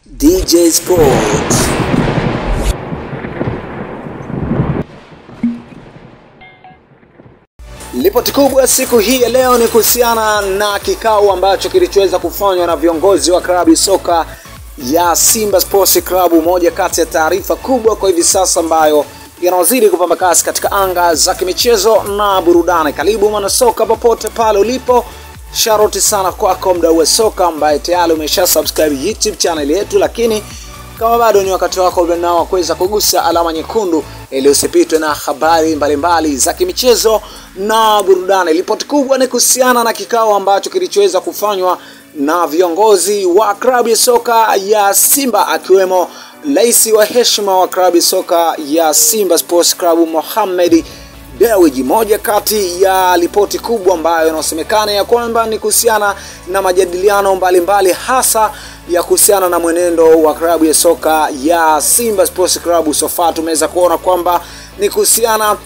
DJ Sports. Ripoti kubwa siku hii ya leo ni kuhusiana na kikao ambacho kilichoweza kufanywa na viongozi wa klabu soka ya Simba Sports Club, moja kati ya taarifa kubwa kwa hivi sasa ambayo yanawazidi kupamba kasi katika anga za kimichezo na burudani. Karibu mwanasoka popote pale ulipo, sharoti sana kwako mdau wa soka ambaye tayari umesha subscribe YouTube channel yetu, lakini kama bado ni wakati wako nao wa kuweza kugusa alama nyekundu ili usipitwe na habari mbalimbali za kimichezo na burudani. Ripoti kubwa ni kuhusiana na kikao ambacho kilichoweza kufanywa na viongozi wa klabu ya soka ya Simba akiwemo rais wa heshima wa klabu ya soka ya Simba Sports Club Mohamed Dewji. Moja kati ya ripoti kubwa ambayo inasemekana ya kwamba ni kuhusiana na majadiliano mbalimbali hasa ya kuhusiana na mwenendo wa klabu ya soka ya Simba Sports Club. Sofa tumeweza kuona kwamba ni kuhusiana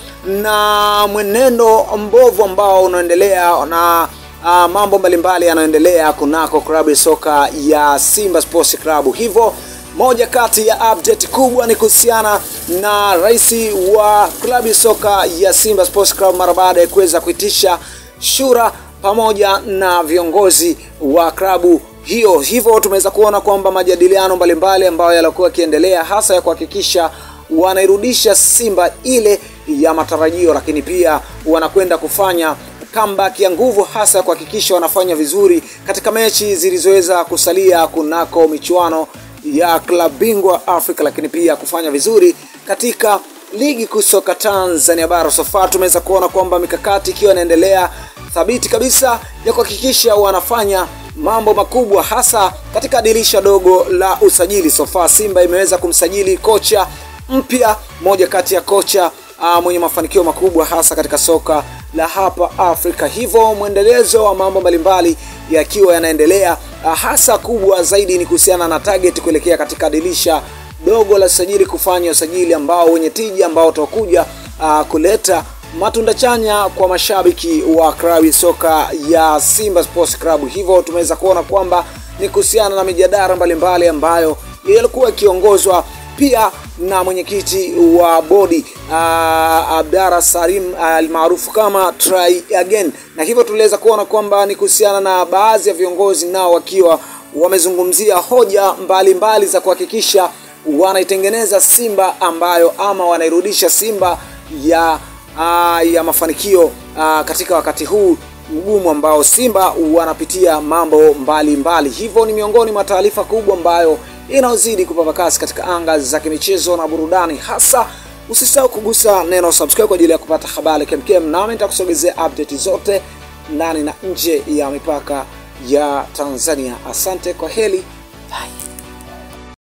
na mwenendo mbovu ambao unaendelea na uh, mambo mbalimbali yanayoendelea kunako klabu ya soka ya Simba Sports Club. Hivyo moja kati ya update kubwa ni kuhusiana na rais wa klabu ya soka ya Simba Sports Club mara baada ya kuweza kuitisha shura pamoja na viongozi wa klabu hiyo. Hivyo tumeweza kuona kwamba majadiliano mbalimbali ambayo yalikuwa yakiendelea hasa ya kuhakikisha wanairudisha Simba ile ya matarajio, lakini pia wanakwenda kufanya comeback ya nguvu hasa kuhakikisha wanafanya vizuri katika mechi zilizoweza kusalia kunako michuano ya klabu bingwa Afrika, lakini pia kufanya vizuri katika ligi kuu soka Tanzania bara. Sofa tumeweza kuona kwamba mikakati ikiwa inaendelea thabiti kabisa ya kuhakikisha wanafanya mambo makubwa hasa katika dirisha dogo la usajili. Sofa Simba imeweza kumsajili kocha mpya, moja kati ya kocha uh, mwenye mafanikio makubwa hasa katika soka la hapa Afrika. Hivyo mwendelezo wa mambo mbalimbali yakiwa yanaendelea, uh, hasa kubwa zaidi ni kuhusiana na target kuelekea katika dirisha dogo la usajili, kufanya usajili ambao wenye tija ambao utakuja uh, kuleta matunda chanya kwa mashabiki wa klabu ya soka ya Simba Sports Club. Hivyo tumeweza kuona kwamba ni kuhusiana na mijadala mbalimbali ambayo ilikuwa ikiongozwa pia na mwenyekiti wa bodi uh, Abdara Salim almaarufu uh, kama Try Again, na hivyo tuliweza kuona kwamba ni kuhusiana na baadhi ya viongozi nao wakiwa wamezungumzia hoja mbalimbali mbali za kuhakikisha wanaitengeneza Simba ambayo ama wanairudisha Simba ya uh, ya mafanikio uh, katika wakati huu mgumu ambao Simba wanapitia mambo mbalimbali mbali. Hivyo ni miongoni mwa taarifa kubwa ambayo inayozidi kupamba kasi katika anga za kimichezo na burudani. Hasa usisahau kugusa neno subscribe kwa ajili ya kupata habari kemkem, nami nitakusogezea update zote ndani na nje ya mipaka ya Tanzania. Asante, kwa heli.